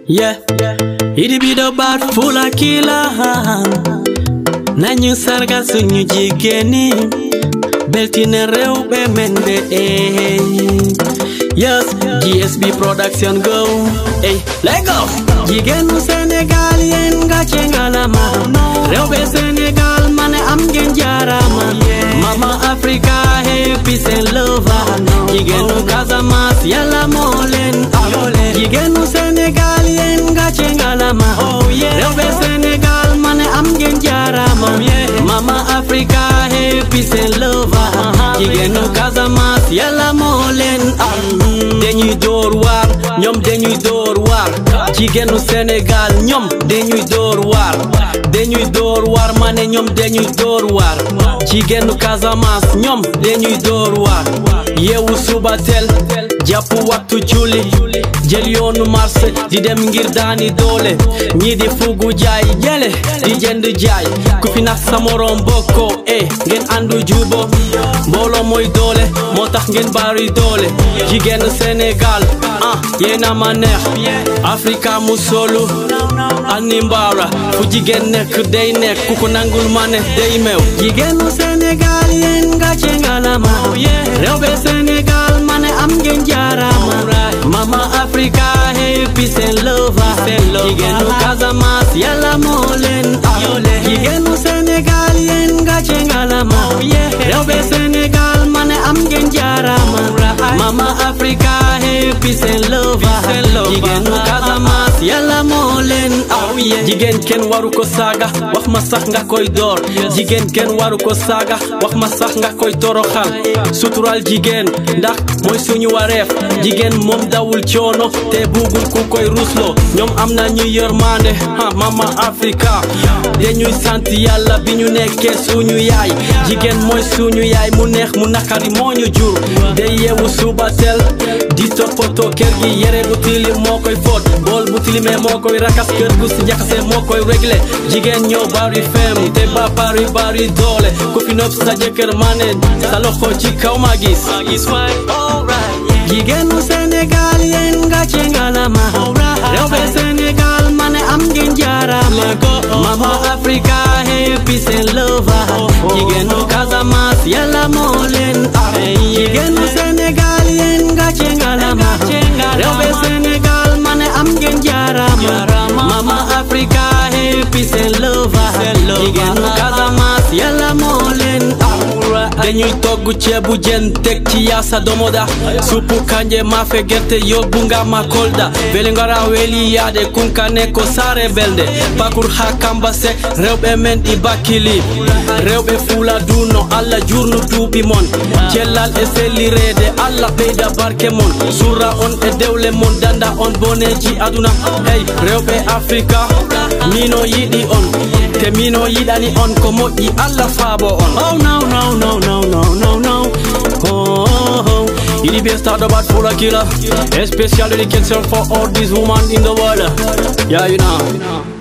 yeah idi bi do baat fula kila nañu sargal suñu jigéen ñi beltina réew be mende eh yes GSB production go hey let go jigéenu Sénégal yéen nga ci ngalama réew be Sénégal mane am ngeen jaarama mama Africa hey peace and love jigéenu Casamance yàlla moo leen am jigéenu Sénégal yéen nga ci ngalama réew be Sénégal mane am ngeen jaarama mama Africa hey peace and love jigéenu Casamance yàlla moo leen am dañuy door waar ñoom dañuy door waar jigéenu Sénégal ñoom dañuy door waar dañuy door waar ma ne ñoom dañuy door waar jigéenu Casamance ñoom dañuy door waar yeewu suba teel jàpp waxtu julli jël yoonu marché di dem ngir daani doole ñii di fugu jaay jële di jënd jaay ku fi nax sa morom bokkoo eh ngeen àndu jubo mbooloo mooy doole moo tax ngeen bari doole jigéen Sénégal ah yéena ma neex Afrika mu solu ani mbaara fu jigéen nekk day nekk ku ko nangul ma ne day meew jigéenu Sénégal yéen nga ci ngalama réew be Sénégal ma ne am ngeen jaarama mama Afrika hey peace and love jigéenu Casamance yàlla moo leen am jigéenu Sénégal yéen nga ci ngalama réew be Sénégal ma ne am ngeen jaarama mama Afrika hey peace and love jigéenu Casamance yàlla moo leen am jigéen kenn waru ko saaga wax ma sax nga koy door jigéen kenn waru ko saaga wax ma sax nga koy toroxal sutural jigéen ndax mooy suñu wareef jigéen moom dawul coono te bugul ku koy rusloo ñoom am na ñu yërmande ha mama Afrika dañuy sant yàlla bi ñu nekkee suñu yaay jigéen mooy suñu yaay mu neex mu nakari moo ñu jur day yeewu suba teel di toppatoo kër gi yere bu tilim moo koy fóot bool bu tilimee moo koy rakas kër gu si jaxase moo koy réglé jigéen ñoo bari fem te ba bari bari doole ku fi nopp sa jëkkër ma ne sa loxo ci kaw ma gis jigéenu Sénégal yéen nga ci ngalama réew be Sénégal ma ne am ngeen jaarama mama Africa hey peace and love jigéenu Casamance yàlla moo leen am jigéenu Sénégal yéen nga ci ngalama réew be Sénégal ma ne am ngeen jaarama mama Africa hey peace and love jigéenu Casamance yàlla moo leen am dañuy togg ceebu jën teg ci yaasa domoda suppu kanje maafe gerte yóbbu nga ma kolda weli ngara weli yaade kunkane ko saare belde pakur ha kambase rewɓe men ɗi bakkili rewɓe fuula duno allah jurnu duuɓi mon cellal e sellirede allah ɓeyda barke mon surra on e dewle mon danda on boneji aduna hey rewɓe africa mino yiɗi on te mino yiɗani on ko moƴƴi allah faabo on oh no no no no no no no oh, oh, oh. Il be start about for a killer. A special dedication for all these women in the world. Yeah, you know.